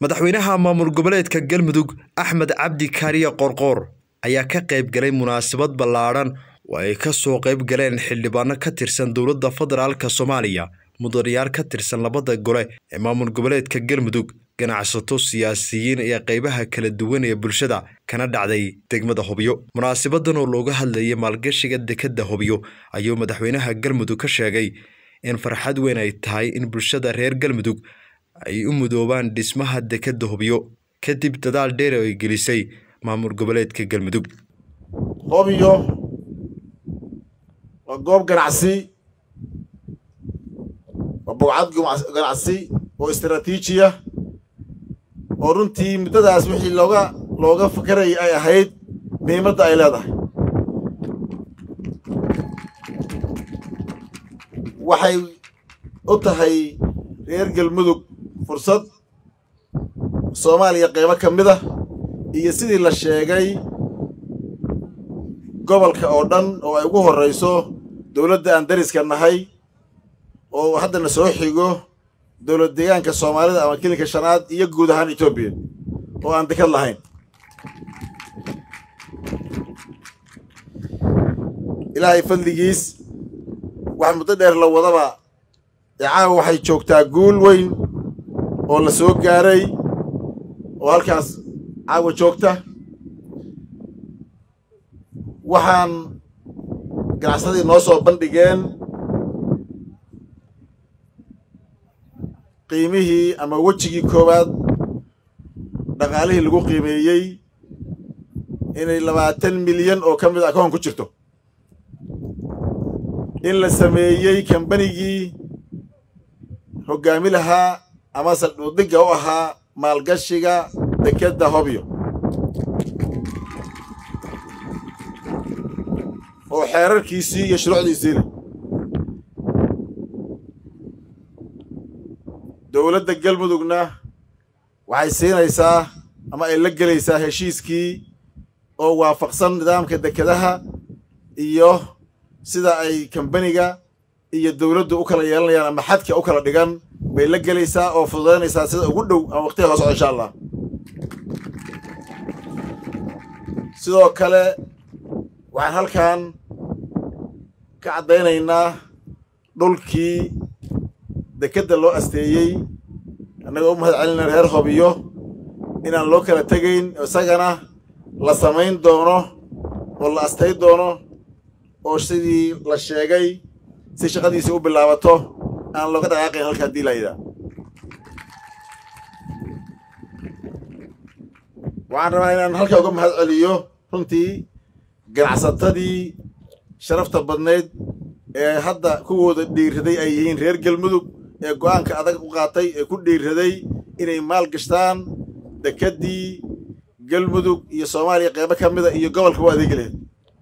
madaxweynaha maamul goboleedka galmudug axmed cabdi kaariye qorqoor ayaa ka qayb galay munaasabad ballaadhan oo ay ka soo qayb galeen xildhibaano ka tirsan dowladda federaalka soomaaliya mudanayaal ka tirsan labada gole ee maamul goboleedka galmudug ganacsato siyaasiyiin iyo qaybaha kala duwan ee bulshada kana dhacday degmada hobyo munaasabadan oo looga hadlayay maalgashiga dekadda hobyo ayuu madaxweynaha galmudug ka sheegay in farxad weyn ay tahay in bulshada reer galmudug ay u mudoobaan dhismaha dekadda hobyo kadib dadaal dheer oo ay gelisay maamul goboleedka galmudug hobyo waa goob ganacsi waa bogcad ganacsi oo istaraatiijiya oo runtii muddadaas wixii looga looga fakarayay ay ahayd muhiimadda ay leedahay waxay u tahay reer galmudug fursad soomaaliya qaybo ka mid ah iyo sidii la sheegay gobolka oo dhan oo ay ugu horrayso dowladda aan dariska nahay oo haddana soo xigo dowlad deegaanka soomaalida ama kilinka shanaad iyo guud ahaan etoobiya oo aan dekad lahayn ilaahay fadligiis wax muddo dheer la wadaba icaawa waxay joogtaa guul weyn oo la soo gaaray oo halkaas caawa joogta waxaan ganacsadii noo soo bandhigeen qiimihii ama wejigii koowaad dhaqaalihii lagu qiimeeyey inay labaatan milyan oo ka mid a akoon ku jirto in la sameeyey kambanigii hoggaami lahaa ama saldhuddigga u ahaa maalgashiga dekedda hobyo oo xeerarkiisii iyo shuruucdiisii leh dowladda galmudugna waxay siinaysaa ama ay la gelaysaa heshiiskii oo waafaqsan nidaamka dekedaha iyo sida ay kambaniga iyo dowladdu u kala yeelanayaan ama xadka u kala dhigan bay la gelaysaa oo fududaynaysaa sida ugu dhow ama waqtiga soo socda insha allah sidoo kale waxaan halkan ka caddaynaynaa dhulkii dekedda loo asteeyey annagoo u mahad celina reer hobiyo inaan loo kala tegayn isagana la samayn doono oo la astay doono oo sidii la sheegay si shaqadiisii u bilaabato aan looga dhaqaaqayn halka haddii layidhaa waxaan rabaa inaan halkaa uga mahad celiyo runtii ganacsatadii sharafta badnayd ee hadda kuwooda dhiiraday ay yihiin reer galmudug ee go'aanka adag u qaatay ee ku dhiiraday inay maal gashtaan dekeddii galmudug iyo soomaaliya qaybo ka mida iyo gobolka u adeegi lahayd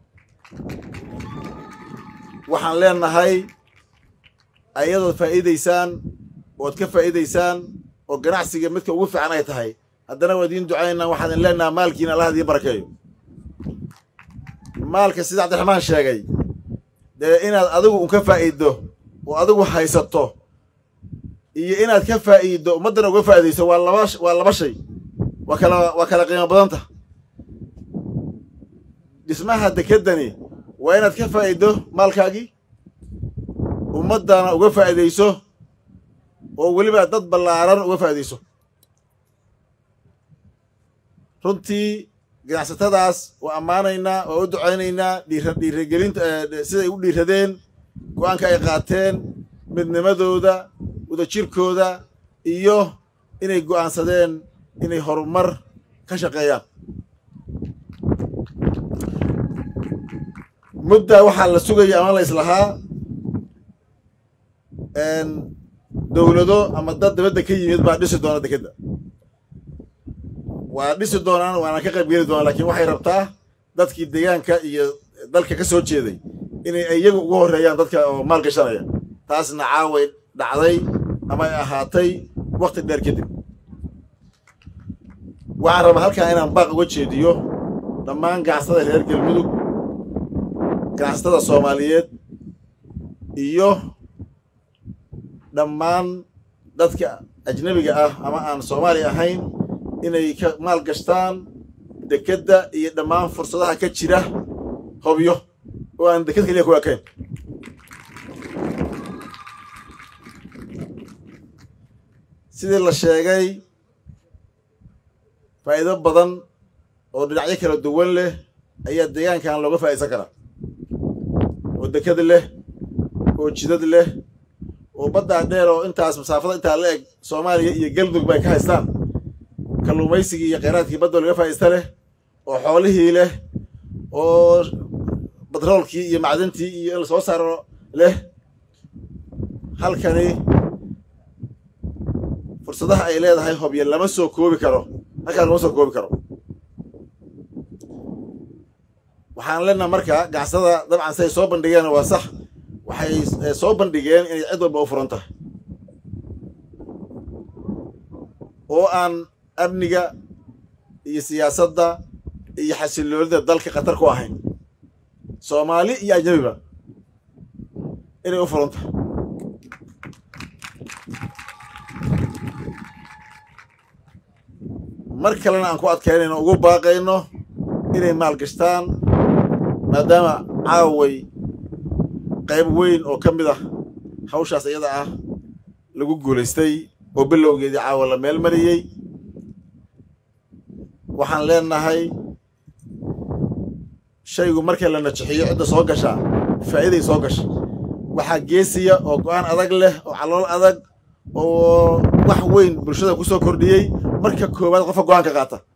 waxaan leenahay ayadood faa'iidaysaan ood ka faa'iidaysaan oo ganacsiga midka ugu fiican ay tahay haddana waa idiin ducaynaa waxaan idin leenaha maalkiina allah idiin barakeeyo maalka sida cabdiraxmaan sheegay dee inaad adigu un ka faa'iiddo oo adigu haysato iyo inaad ka faa'iiddo ummaddana uga faa'iidayso waa laba waa laba shay waa kala waa kala qiimo badanta dhismaha dekeddani waa inaad ka faa'iiddo maalkaagii ummaddana uga faa'iidayso oo weliba dad ballaaran uga faa'iidayso runtii ganacsatadaas waa ammaanaynaa waa u ducaynaynaa dhiira dhiiragelinta siday u dhiiradeen go'aanka ay qaateen midnimadooda wadajirkooda iyo inay go'aansadeen inay horumar ka shaqeeyaan mudda waxaa la sugaya ama la islahaa dowlado ama dad dabadda ka yimid baa dhisi doona dekedda waa dhisi doonaan waana ka qayb geli doonaan lakiin waxay rabtaa dadkii deegaanka iyo dalka ka soo jeeday inay iyagu ugu horreeyaan dadka oo maal gashanaya taasna caaway dhacday ama ay ahaatay wakti dheer kadib waxaan rabaa halkan inaan baaq uga jeediyo dhammaan ganacsatada reer galmudug ganacsatada soomaaliyeed iyo dhammaan dadka ajnebiga ah ama aan soomaali ahayn inay ka maal gashtaan dekedda iyo dhammaan fursadaha ka jira hobyo oo aan deked keliya ku ekayn sidii la sheegay faa'iido badan oo dhinacyo kala duwan leh ayaa deegaankan looga faa'iidsan karaa oo deked leh oo jidad leh oo baddaa dheer oo intaas masaafada intaa la eg soomaaliya iyo galmudug bay ka haystaan kalluumaysigii iyo kheyraadkii badda laga faa'iidsta leh oo xoolihii leh oo batroolkii iyo macdantii iyo in la soo saaro leh halkani fursadaha ay leedahay hobyo lama soo koobi karo halkaan lama soo koobi karo waxaan leenaha marka gacsada dabcan siay soo bandhigeen waa sax waxay soo bandhigeen inay cid walba u furan tahay oo aan amniga iyo siyaasadda iyo xasiloonida dalka khatar ku ahayn soomaali iyo ajnabiba inay u furan tahay mar kalena aan ku adkaynayno ugu baaqayno inay maalgashtaan maadaama caaway qayb weyn oo ka mid ah hawshaas iyada ah lagu guulaystay oo bilowgeedii caawa la meel mariyey waxaan leenahay shaygu markii la najixiyo cidda soo gashaa faa'iiday soo gasha waxaa geesiya oo go-aan adag leh oo calool adag oo wax weyn bulshada ku soo kordhiyey marka koowaad qofka go-aan ka qaata